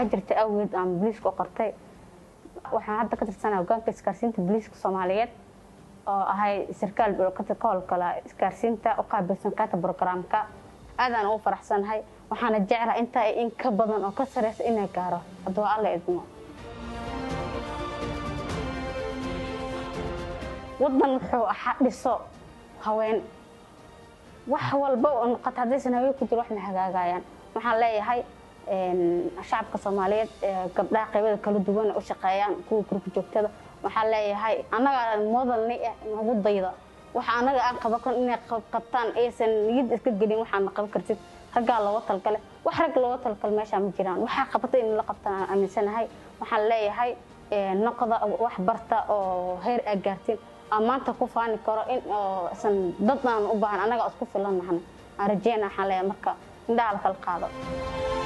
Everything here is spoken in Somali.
baahi jirta awgeed aan booliiska u qortay waxaan hadda ka tirsanaa hogaanka isgaarsiinta booliiska soomaaliyeed oo ahay sarkaal ka howlgala isgaarsiinta u qaabilsan kaata brogramka aadaan ugu faraxsanahay waxaana jeclaha intaa in ka badan oo ka sareysa inay gaaro hadduu alla idmo wadan wuxuu ahaa dhiso haween wax walba oo noqota haddaysan haween ku jiro wax ma hagaagayaan waxaan leeyahay shacabka soomaaliyeed gabdhaha qaybada kala duwan u shaqeeyaan kuwa gurka joogtada waxaan leeyahay annaga modalni nagu dayda waxa annaga aan qaban karin inay qabtaan aysan niyad iska gelin waxaana qaban kartid raggaa looga talgale wax rag looga talgale meeshaa ma jiraan waxaa qabata in la qabtaan aan aaminsanahay waxaan leeyahay noqda wax barta oo heer aa gaartin aan maanta ku faani karo in san dad aan u baahan annaga isku filan nahna aan rajeyna waxaan leeyahay marka indhaha la kala qaado